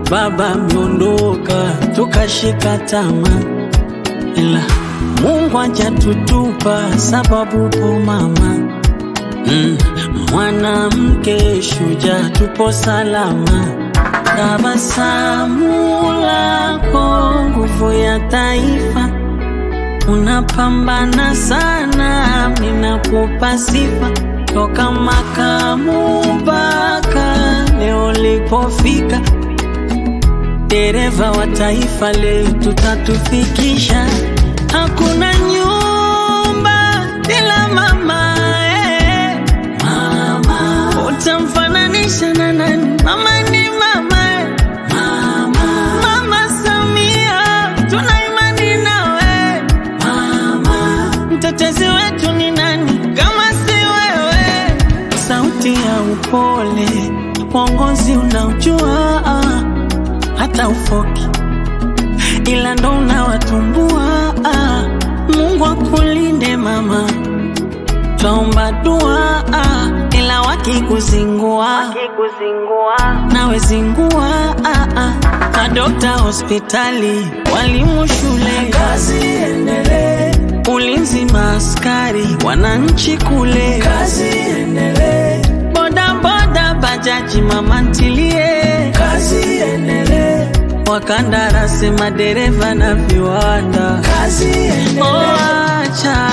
baba ameondoka, tukashika tamaa, ila Mungu hajatutupa sababu po mama mm. Mwanamke shujaa, tupo salama. Tabasamu lako nguvu ya taifa, unapambana sana, ninakupa sifa toka makamu mpaka leo lipofika, dereva wa taifa letu tatufikisha. Hakuna nyumba bila mama, eh. Mama utamfananisha na nani? Mama ni mama, eh. Mama, Mama Samia tuna imani nawe mama, mtetezi wetu ni nani kama si wewe? Sauti ya upole, uongozi unaojua hata ufoki, ila ndo unawatumbua. Mungu akulinde mama, twaomba dua, ila wakikuzingua nawe zingua. Madokta hospitali, walimu shule, kazi endelee. Ulinzi maaskari, wananchi kule, kazi endelee. Boda boda, bajaji, mama ntilie, kazi endelee. Wakandarasi, madereva na viwanda, kazi endelee. Oh, acha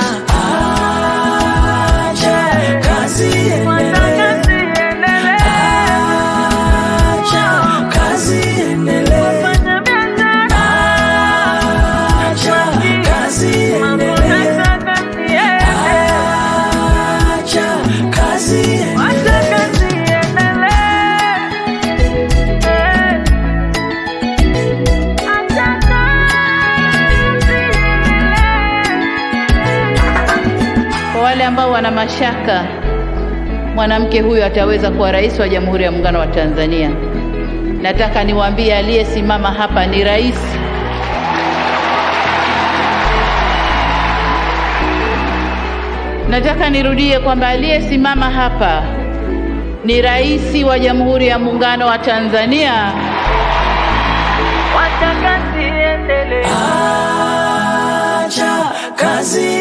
acha kazi endelee. Acha kazi endelee. Acha kazi endelee. Acha kazi endelee. Kwa wale ambao wana mashaka mwanamke huyu ataweza kuwa rais wa Jamhuri ya Muungano wa Tanzania, nataka niwaambie aliyesimama hapa ni rais. Nataka nirudie kwamba aliyesimama hapa ni rais wa Jamhuri ya Muungano wa Tanzania. Acha kazi